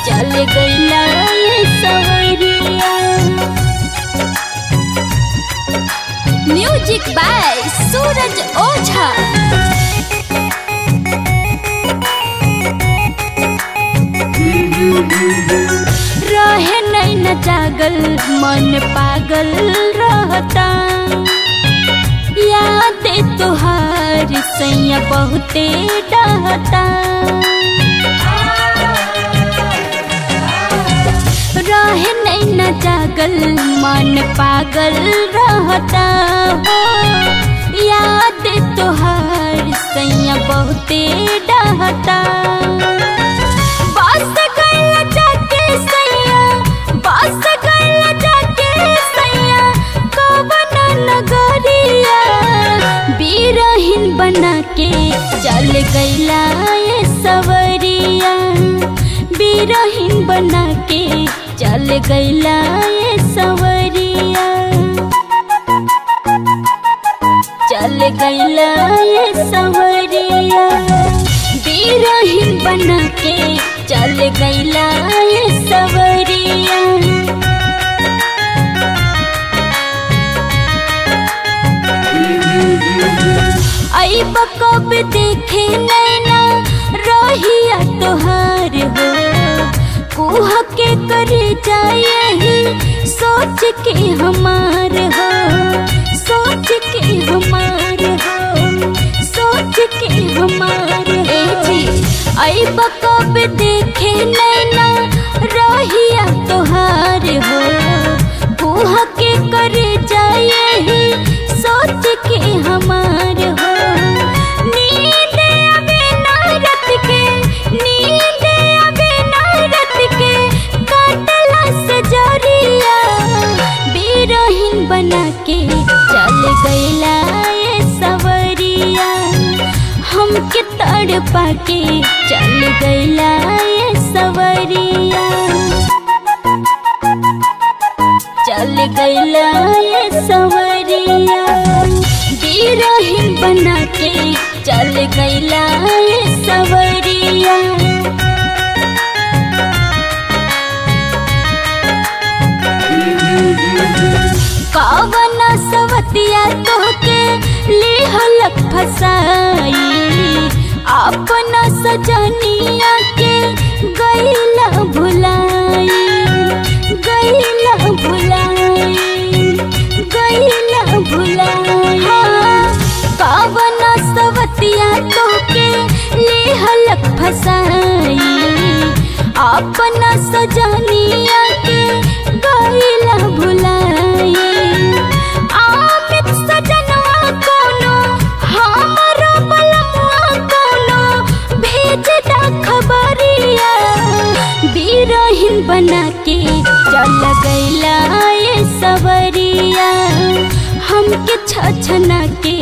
चल गईला ये सवरिया म्यूजिक बाय सूरज ओझा रहे नहीं न जागल मन पागल रहता याद तुहार सैया बहुते डहता रहे नहीं न जागल मन पागल रहता हो याद तुहार सैया बहुते डहता बस गइला जाके सैया बस गइला जाके सैया कवन नगरिया बीरहीन बना के चल गइला ये सवरिया बीरहीन बना के चल गइला ये सवरिया चल गइला ये सवरिया बीरहीन बना के चल गइला ये सवरिया आई कब देखे नैना रहिया तोहार हो कुह के करे जाए सोच के हमार हो सोच के हमार हो सोच के हमार ए जी आई कब देखे नैना रहिया तोहार हो कुह के करे जाए सोच के हमार हो नींद आवे ना रात के नींद आवे ना रात के काटला से जरिया बीरहीन बना के चल गइला ये सवरिया हमके तड़पा के चल गइला ये सवरिया चल गइला ये सवरिया बीरहीन बना के चल गइला ये सवरिया कवन सवतिया तोहके लिहलक फसाई अपना सजनिया के गईला भुलाई गईला भुलाई गईला भुलाई हाँ, कवन सवतिया तोहके लिहलक फसाई अपना सजनिया के गईला भुलाई आमित सजनवा कोनो हमरो बलमुआ कोनो भेज दा खबरिया बीरहीन बना के चल गइला ये सवरिया हमके छछना के